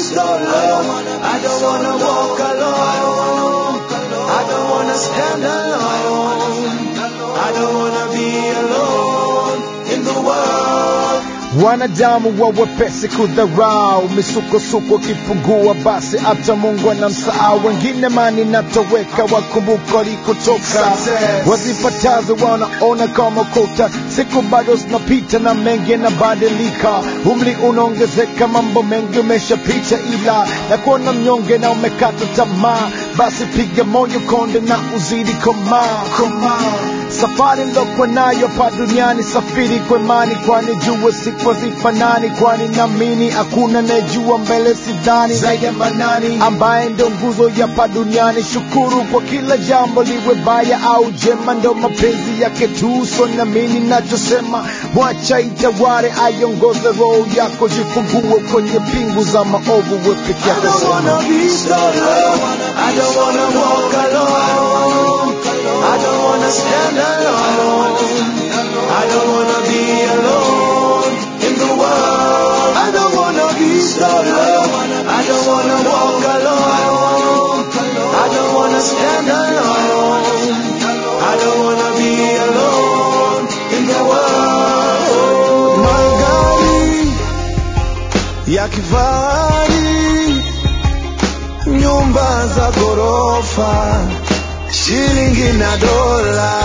solo. I don't wanna walk alone. I don't wanna stand alone. I don't wanna be alone in the world. Wanadamu wa wepesi kudharau, misukosuko kipungua, basi hata Mungu anamsahau. Wengine mani natoweka, wakumbuka walikotoka, Success. wazipatazo wanaona kama kota. Siku bado zinapita na mengi yanabadilika, umri unaongezeka, mambo mengi umeshapita, ila na kuona mnyonge na umekata tamaa, basi piga moyo konde na uzidi komaa komaa safari ndokuwa nayo pa duniani safiri kwa imani kwani jua siku hazifanani kwani namini hakuna najua mbele sidhani zaidi ya manani ambaye ndo nguzo ya pa duniani shukuru kwa kila jambo liwe baya au jema ndo mapenzi yake tu so namini nachosema mwacha itaware aiongoze roho yako jifungue kwenye pingu za maovu we peke I yako don't wanna sema. be solo. I don't wanna walk alone. I don't wanna stand alone. I don't wanna be alone in the world. I don't wanna be solo. I don't wanna walk alone. I don't wanna stand alone. I don't wanna be alone in the world. Magari ya kifahari, nyumba za ghorofa, shilingi na dola,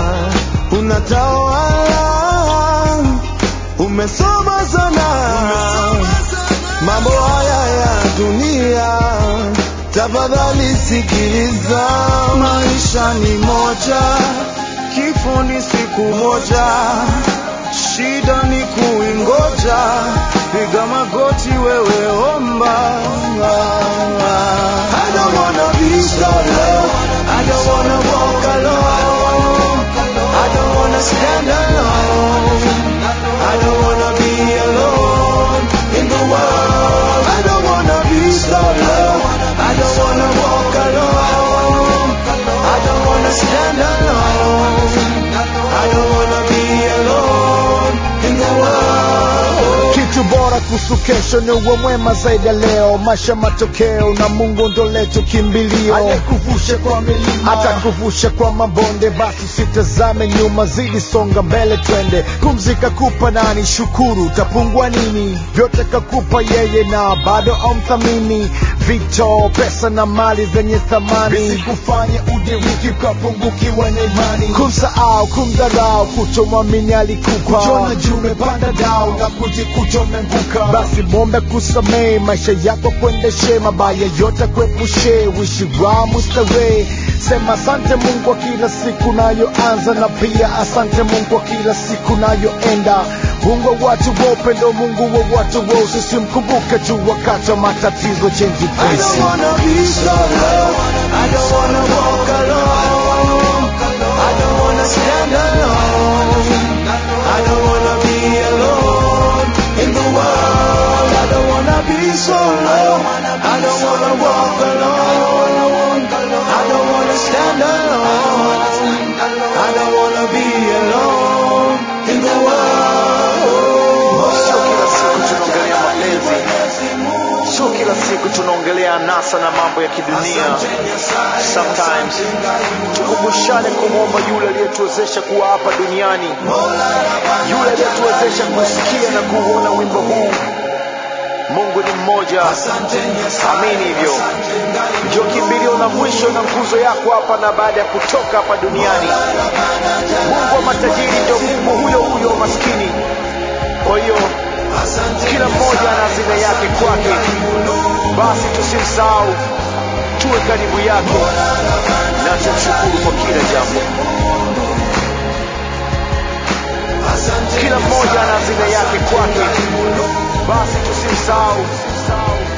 unatawala, umesoma sana, mambo haya ya dunia, tafadhali sikiliza, maisha ni moja, kifo ni siku moja, shida ni kuingoja, piga magoti wewe omba. I don't wanna be solo, I don't wanna walk alone, I don't wanna stand alone, I don't wanna be alone in the world. I don't wanna be solo, I don't wanna walk alone, I don't wanna stand alone, I don't wanna be alone in the world. kitu bora kuhusu kesho ni uwe mwema zaidi ya leo maisha matokeo na mungu ndo letu kimbilio aliyekuvusha kwa milima atakuvusha kwa mabonde basi sitazame nyuma zidi songa mbele twende kumzika kupa nani shukuru utapungua nini vyote kakupa yeye na bado amthamini vito pesa na mali zenye thamani visikufanye udiriki ukapungukiwa na imani kumsahau kumdharau kutomwamini alikupa kujiona juu umepanda dau na kujikuta umeanguka basi mombe kusamehe maisha yako kuendeshe mabaya yote kuepushe wishi wa mustarehe sema asante mungu kwa kila siku nayoanza na pia asante mungu kwa kila siku nayoenda mungu wa watu wa upendo mungu wa watu wa usisi mkumbuke tu wakati wa matatizo chenji I pesi don't wanna be solo. I don't wanna walk alone. I don't wanna stand alone. I don't wanna be alone in the world. I don't wanna be solo. I don't wanna walk alone. I don't wanna stand alone. I don't wanna be alone in the world. Sio kila siku tunaongelea mapenzi, sio kila siku tunaongelea anasa na mambo ya kidunia. Sometimes tukumbushane kumwomba yule aliyetuwezesha kuwa hapa duniani, yule aliyetuwezesha kusikia na kuuona wimbo huu. Mungu ni mmoja, amini hivyo. Ndio kimbilio na mwisho na nguzo yako hapa na baada ya kutoka hapa duniani. Mungu wa matajiri ndio Mungu huyo huyo wa maskini. Kwa hiyo kila mmoja ana hazina yake kwake, basi tusimsahau, tuwe karibu yake na tumshukuru kwa kila jambo. Kila mmoja ana hazina yake kwake, basi tusimsahau,